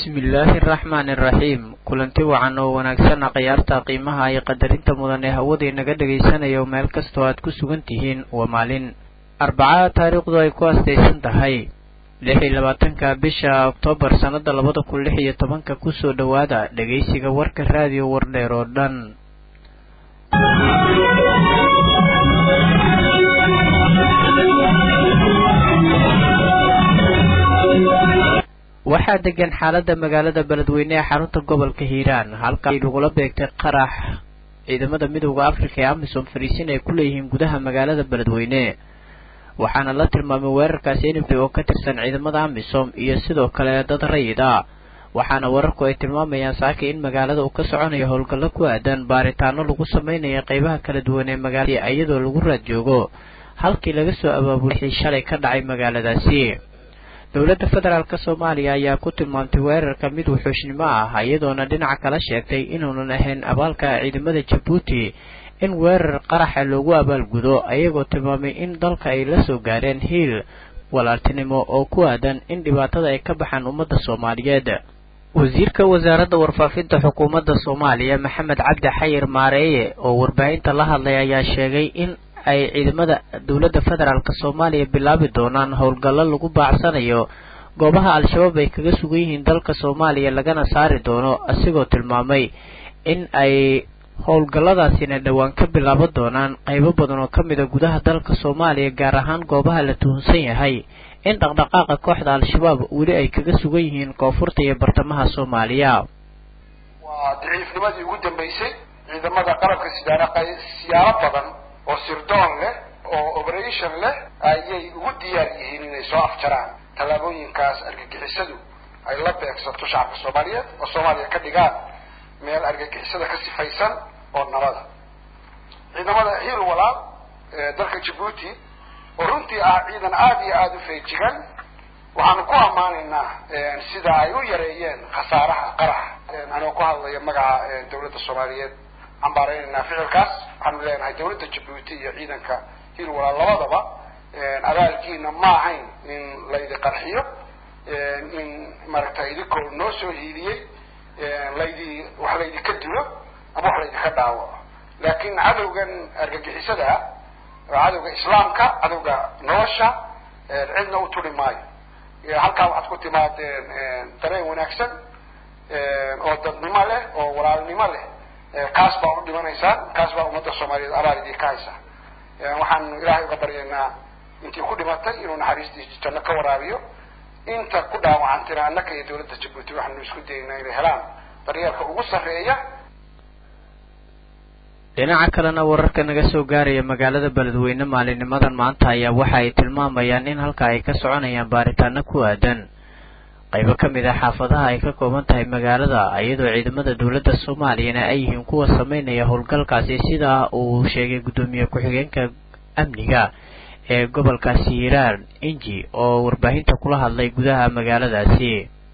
bismillaahi araxmaani iraxiim kulanti wacan oo wanaagsanna khiyaarta qiimaha iyo qadarinta mudan ee hawadii naga dhagaysanayo meel kastoo aad ku sugan tihiin waa maalin arbacada taariikhdu ay ku astaysan tahay lix iyo labaatanka bisha oktoobar sannada labada kun lix iyo tobanka kusoo dhowaada dhegaysiga warka raadiyo wardheer oo dhan waxaa degan xaalada magaalada beledweyne ee xarunta gobolka hiiraan halka ay lagula beegtay qarax ciidamada midooda africa ee amisom fariisin ay ku leeyihiin gudaha magaalada beledweyne waxaana la tilmaamay weerarkaasi nf oo ka tirsan ciidamada amisom iyo sidoo kale dad rayid ah waxaana wararku ay tilmaamayaan saaka in magaalada uu ka soconayo howlgallo ku aadan baaritaano lagu sameynaya qeybaha kala duwan ee magaalada iyadoo lagu raad joogo halkii laga soo abaabulay shalay ka dhacay magaaladaasi dowladda federaalk soomaaliya ayaa ku tilmaamtay weerarka mid wuxuushnimo ah iyadoona dhinaca kala sheegtay inuunan ahayn abaalka ciidamada jabuuti in weerar qaraxa loogu abaalgudo ayagoo tilmaamay in dalka ay la soo gaareen hiil walaaltinimo oo ku aadan in dhibaatada ay ka baxaan ummadda soomaaliyeed wasiirka wasaaradda warfaafinta xukuumadda soomaaliya maxamed cabdi xayir maareeye oo warbaahinta la hadlay ayaa sheegay in ay ciidamada dowladda federaalk soomaaliya bilaabi doonaan howlgallo lagu baacsanayo goobaha al-shabaab ay kaga sugan yihiin dalka soomaaliya lagana saari doono asigoo tilmaamay in ay howlgalladaasina dhowaan ka bilaaban doonaan qaybo badan oo ka mid a gudaha dalka soomaaliya gaar ahaan goobaha la tuhunsan yahay in dhaqdhaqaaqa kooxda al-shabaab weli ay kaga sugan yihiin koonfurta iyo bartamaha soomaaliya waa daciifnimadii ugu dambeysay ciidamada qalabka sidaana siyaaro badan oo sirdoon leh oo operation leh ayay ugu diyaar yihiin inay soo afjaraan tallaabooyinkaas argagixisadu ay la beegsato shacabka soomaaliyeed oo soomaaliya ka dhigaan meel argagixisada ka sifaysan oo nabada ciidamada hiil walaal ee dalka jabuuti oo runtii ah ciidan aada iyo aada u feejigan waxaanu ku ammaanaynaa sida ay u yareeyeen khasaaraha qaraxa anoo ku hadlaya magaca dawladda soomaaliyeed cambaareynayna ficilkaas waxaanu leenahay dawladda jabuuti iyo ciidanka hiil walaal labadaba abaalkiina ma ahayn in laydi qarxiyo in maaragtay idinkoo noo soo hiiliyey laydi wax laydinka dilo ama wax laydinka dhaawaco laakin cadowgan argagixisada ah waa cadowga islaamka cadowga nolosha cidna u turi maayo halkaa waxaad ku timaadeen dareen wanaagsan oo dadnimo leh oo walaalnimo leh kaas baa u dhimanaysaan kaas baa ummadda soomaaliyeed abaal idinka haysa waxaanu ilaahay uga baryaynaa intii ku dhimatay inuu naxariistiisa janno ka waraabiyo inta ku dhaawacantina annaka iyo dawladda jabuuti waxaanu isku dayaynaa inay helaan daryeelka ugu sarreeya dhinaca kalena wararka naga soo gaaraya magaalada beledweyne maalinimadan maanta ayaa waxa ay tilmaamayaan in halka ay ka soconayaan baaritaano ku aadan qaybo ka mid ah xaafadaha ay ka kooban tahay magaalada iyadoo ciidamada dowladda soomaaliyana ay yihiin kuwa sameynaya howlgalkaasi sida uu sheegay guddoomiye ku-xigeenka amniga ee gobolkaasi hiiraan inji oo warbaahinta kula hadlay gudaha magaaladaasi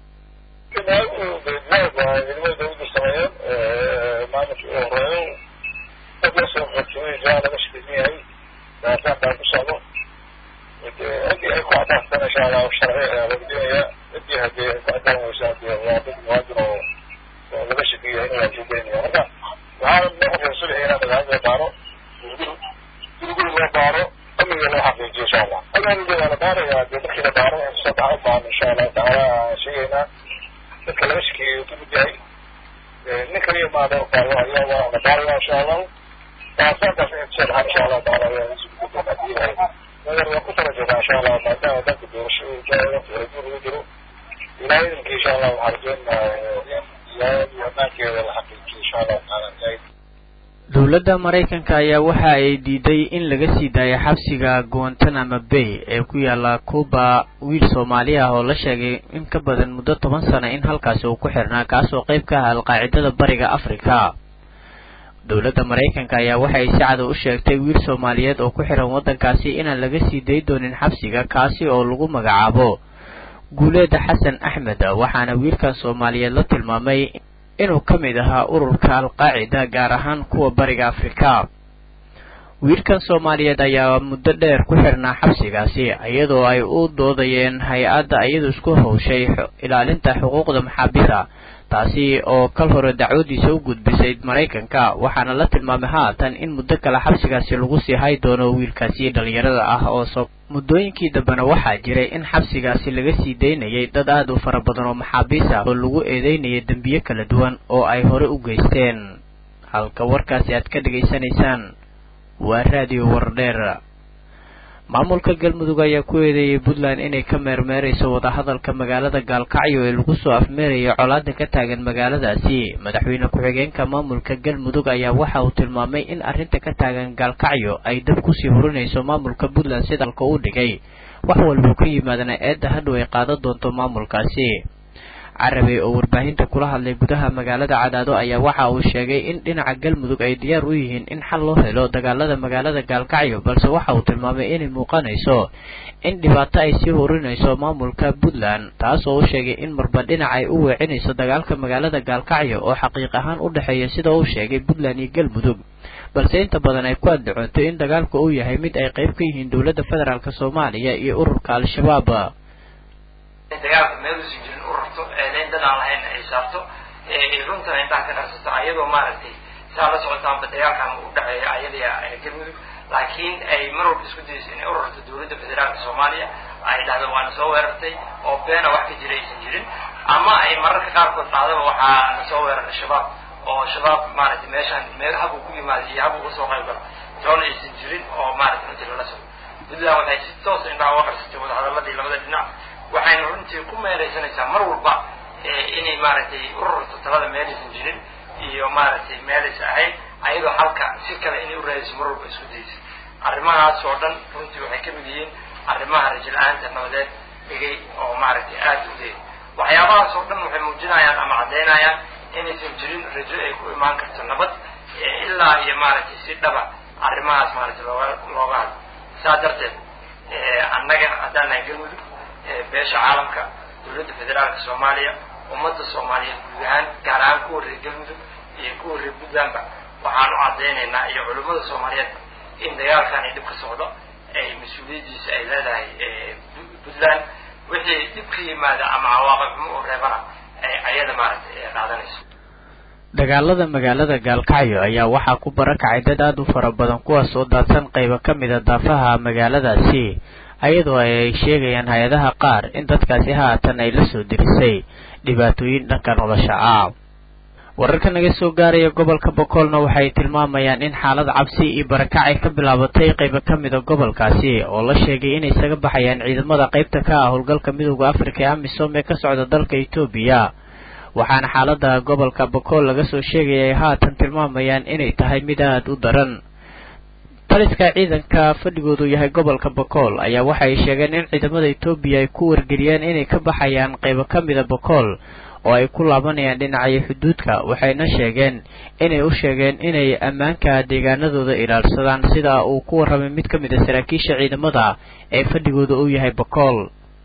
dowladda maraykanka ayaa waxa ay diiday in laga sii daayo xabsiga guantanamo bay ee ku yaala cuba wiil soomaali ah oo la sheegay in ka badan muddo toban sano in halkaasi uu ku xirnaa kaasoo qayb ka ah alqaacidada bariga africa dowladda maraykanka ayaa waxa ay si cada u sheegtay wiil soomaaliyeed oo ku xiran waddankaasi inaan laga sii day doonin xabsiga kaasi oo lagu magacaabo guuleeda xasan axmed waxaana wiilkan soomaaliyeed la tilmaamay inuu ka mid ahaa ururka al-qaacida gaar ahaan kuwa bariga afrika wiilkan soomaaliyeed ayaa muddo dheer ku xirnaa xabsigaasi iyadoo ay u doodayeen hay-adda iyadu isku howshay ilaalinta xuquuqda maxaabida taasi oo kal hore dacwadiisa u gudbisay maraykanka waxaana la tilmaamay haatan in muddo kale xabsigaasi lagu sii hay doono wiilkaasi dhalinyarada ah oo so muddooyinkii dambena waxaa jiray in xabsigaasi laga sii daynayay dad aad u fara badan oo maxaabiis ah oo lagu eedeynayay dembiye kala duwan oo ay hore u geysteen halka warkaasi aad ka dhegaysanaysaan waa raadiyo wardheer maamulka galmudug ayaa ku eedeeyay puntland inay ka meermeerayso wadahadalka magaalada gaalkacyo ee lagu soo afmeerayo colaada ka taagan magaaladaasi madaxweyne ku-xigeenka maamulka galmudug ayaa waxa uu tilmaamay in arrinta ka taagan gaalkacyo ay dab kusii hurinayso maamulka puntland sida alka u dhigay wax walbuu ka yimaadana eedda hadhow ay qaadan doonto maamulkaasi carabi oo warbaahinta kula hadlay gudaha magaalada cadaado ayaa waxa uu sheegay in dhinaca galmudug ay diyaar u yihiin in xal loo helo dagaalada magaalada gaalkacyo balse waxa uu tilmaamay inay muuqanayso in dhibaato ay sii hurinayso maamulka puntland taas oo u sheegay in marba dhinac ay u weecinayso dagaalka magaalada gaalkacyo oo xaqiiq ahaan u dhexeeya sida uu sheegay puntland iyo galmudug balse inta badan ay ku addacoonto in dagaalka uu yahay mid ay qayb ka yihiin dowladda federaalk soomaaliya iyo ururka al-shabaab dagaalka meeluusan jirin ururto eedayn dad aan lahayn ay saarto runtana intaa ka qarsato ayadoo maaragtay saa la socotaanba dagaalkan u dhaceeya ayada galmudug laakiin ay mar walba isku dayayso inay ururto dowladda federaalka soomaaliya ay dhahdo waana soo weerartay oo beena wax ka jira aysan jirin ama ay mararka qaarkood dhahdaba waxaa na soo weeraray shabaab oo shabaab maaragtay meeshaan meel habuu ku yimaada iyo habuu uga soo qayb galo toona aysan jirin oo maaragtay runtii lala socdo puntland waxay si toosa indhaha uga qarsatay wadahadaladii labada dhinac waxayna runtii ku meelaysanaysaa mar walba inay maaragtay ururta talada meelaysan jirin iyo maaragtay meelaysa ahayd ayadoo halka si kale inay u raadayso mar walba isku daysa arrimahaas oo dhan runtii waxay ka mid yihiin arrimaha rajil-aanta nabadeed dhigay oo maaragtay aada u leey waxyaabahaas oo dhan waxay muujinayaan ama caddaynayaan inaysan jirin rajo ay ku imaan karto nabad ilaa iyo maaragtay si dhaba arrimahaas maaragtay looga looga hadlo saa darteed annaga haddaan nahay galmudug beesha caalamka dowladda federaalka soomaaliya ummadda soomaaliyeed guud ahaan gaar ahaan kuwa reer galmudug iyo kuwa reer puntlandba waxaan u caddaynaynaa iyo culimmada soomaaliyeed in dagaalkan ay dhib ka socdo ay mas-uuliyaddiisa ay leedahay puntland wixii dhib ka yimaada ama cawaaqib xumo oo reebana ay ayada maaragtay ay qaadanayso dagaalada magaalada gaalkacyo ayaa waxaa ku barakacay dad aada u fara badan kuwaas oo daadsan qaybo ka mida daafaha magaaladaasi ayadoo ay sheegayaan hay-adaha qaar in dadkaasi haatan ay la soo dirisay dhibaatooyin dhanka nolosha ah wararka naga soo gaaraya gobolka bokoolna waxay tilmaamayaan in xaalad cabsi iyo barakac ay ka bilaabatay qaybo ka mida gobolkaasi oo la sheegay inay isaga baxayaan ciidamada qaybta ka ah howlgalka midooda afrika ee amisom ee ka socda dalka etoobiya waxaana xaalada gobolka bokool laga soo sheegaya ay haatan tilmaamayaan inay tahay mid aada u daran taliska ciidanka fadhigoodu yahay gobolka bokool ayaa waxay sheegeen in ciidamada etoobiya ay ku wargeliyeen inay ka baxayaan qaybo ka mida bokool oo ay ku laabanayaan dhinacyo xuduudka waxayna sheegeen inay u sheegeen inay ammaanka deegaanadooda ilaalsadaan sida uu ku warramay mid ka mid a saraakiisha ciidamada ee fadhigooda uu yahay bokool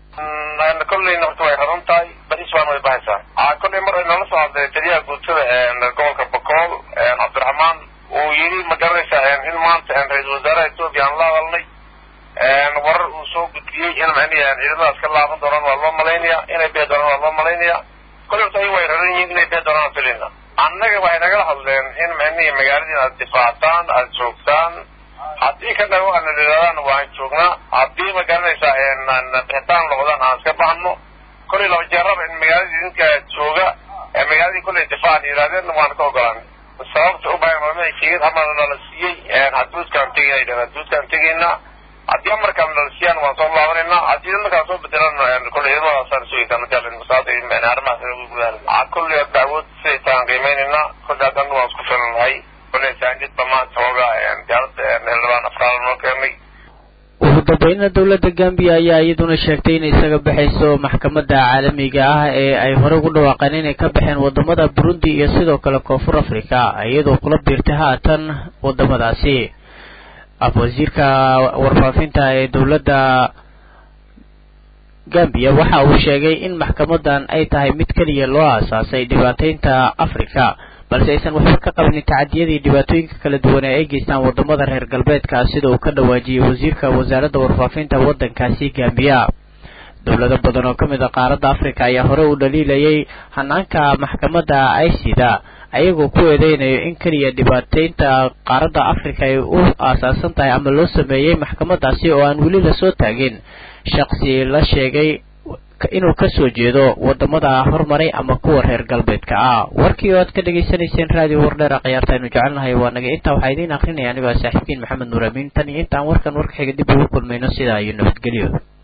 kolleyna horta way raran tahay baris baan way bahaysaa kolley mar nala soo hadlay taliyaha guutada gobolka bokool cabdiraxmaan uu yidhi ma garanaysaa in maanta ra-iisul wasaaraha etoobiya aan la hadalnay warar uu soo gudbiyey in macnihi ciidamadaas ka laaban doonaan waa loo malaynaya inay bee doonaan waa loo malaynaya kolley horta ay way raran yihiin inay bee doonaan filina annaga waxay nagala hadleen in macnihi magaaladiin aad difaactaan aada joogtaan haddii ka dhago ana idhahdaan waan joognaa haddii ma garanaysaa bixitaan noqdaan aan iska baxno kolley laba jeeraba in magaaladii idinka jooga ee magaaladii kolley difaacan yidhahdeen waan ka ogolaan sababta u bahan maamada sheegid amar nala siiyey haduudkaan tegayna yidhahda haduudkaan tegayna haddii amarkaan nala siiyaan waan soo laabanaynaa haddii markaan soo bedelan kolley iyadoodaasaan sugaysaa majaalin arrimahaas kolley dacwood siday taan qiimeynaynaa kolley haddana waan isku filanahay kolley saanjidba maanta hooga diyaaradda xildhibaan afraal noo keenay ugu dambeynna dowladda gambiya ayaa iyaduna sheegtay inay isaga baxayso maxkamadda caalamiga ah ee ay hore ugu dhawaaqeen inay ka baxeen wadamada burundi iyo sidoo kale koonfur africa iyadoo kula biirtay haatan wadamadaasi wasiirka warfaafinta ee dowladda gambiya waxa uu sheegay in maxkamadan ay tahay mid keliya loo aasaasay dhibaateynta africa balse aysan waxba ka qabanin tacadiyadii dhibaatooyinka kala duwan ee ay geystaan wadamada reer galbeedka sida uu ka dhawaajiyey wasiirka wasaaradda warfaafinta waddankaasi gambiya dowlado badan oo ka mid a qaaradda africa ayaa hore u dhaliilayay hanaanka maxkamadda icida ayagoo ku eedeynayo in keliya dhibaateynta qaaradda africa ay u aasaasan tahay ama loo sameeyey maxkamaddaasi oo aan weli lasoo taagin shaqsi la sheegay inuu kasoo jeedo wadamada horumaray ama kuwa reer galbeedka ah warkii oo aad ka dhagaysanayseen raadiyo wardheera khiyaarta aynu jecelnahay waa naga intaa waxaa idiin akrinaya anigoo saaxiibkiin maxamed nuur amiin tan iyo intaan warkan warka xiga dib ugu kulmayno sidaa iyo nabadgelyo